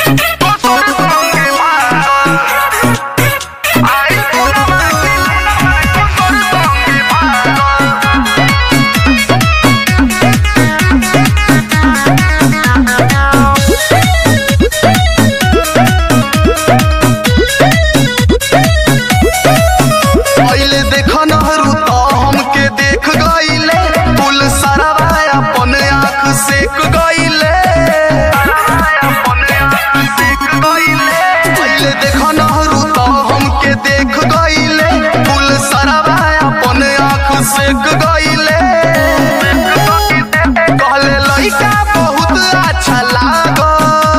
पहिले देख नहरू तो हमके देख गईले पुल सरवा अपन आँख सेक गईले पहिले देख नहरू तो हमके देख गईले पुल सरवा अपन आँख सेक गईले कहले लइका बहुत अच्छा लागल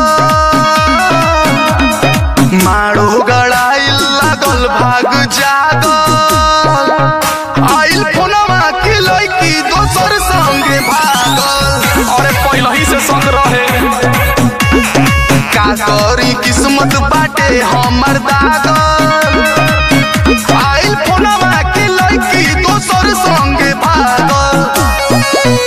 मारो गड़ाइल लागल भाग जागल आइल फोनवा के लइकी दोसर संगे भागल अरे पहले ही से संग रहे का करी किस्मत बाटे हमर दागल आइल फोनवा के लइकी दोसर संगे भागल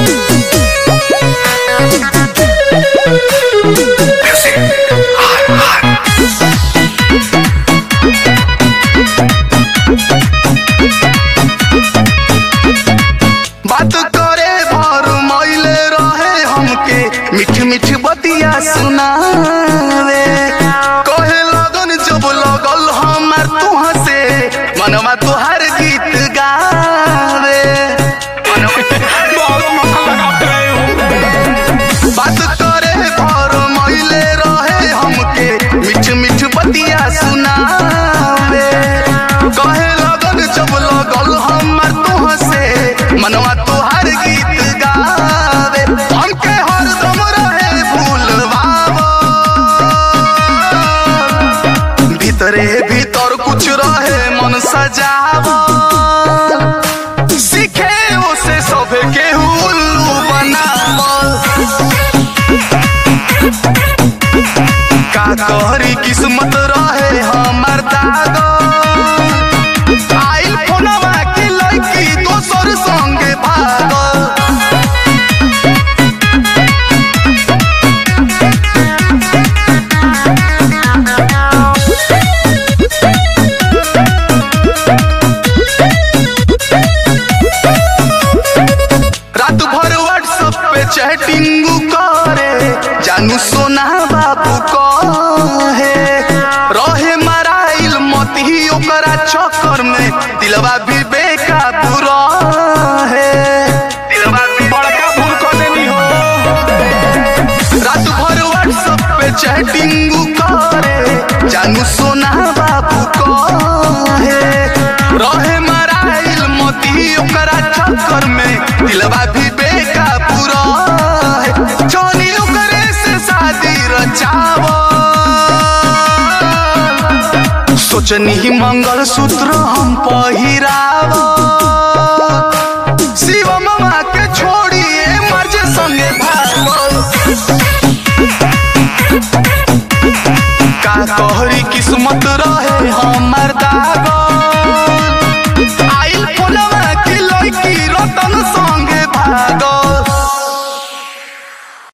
बात करे भर महिले रहे हमके मीठ मीठ बतिया सुनावे कहे लगन जब लगल हमार तुह से मनवा तुहार गीत गावे बहुत मक्खन लगाते रहे हो बात करे भर महिले रहे हमके मीठ मीठ बतिया सुनावे कहे लगन जब लगल हमार तुह से मनवा तुहार गीत गावे हमके हरदम रहे भूलवावा भीतरे भीतर कुछ रहे मन सजावा सीखे उसे सब के उल्लू बनावल का कहरी किस्मत रहे हमर दागल आइल फोनवा के लड़की दोसर संगे भागल रात भर व्हाट्सएप पे चैटिंग करे जानू सोना बाबू कहे रहे मराइल मत ही ओकरा चक्कर में दिलवा भी बेकाबू रहे दिलवा भी बड़का भूल कर देनी हो रात भर व्हाट्सएप पे चैटिंग करे जानू सोना बाबू कहे रहे मराइल मोती ओकरा चक्कर में दिलवा भी बेकाबू रहे जोनी ओकरे से शादी रचावो सोचनी मंगल सूत्र हम पहिरावो शिव मामा के छोड़िए मर्ज संगे भागल का कहरी किस्मत रहे हमर दागल आइल फोनवा के लड़की रतन संगे भागल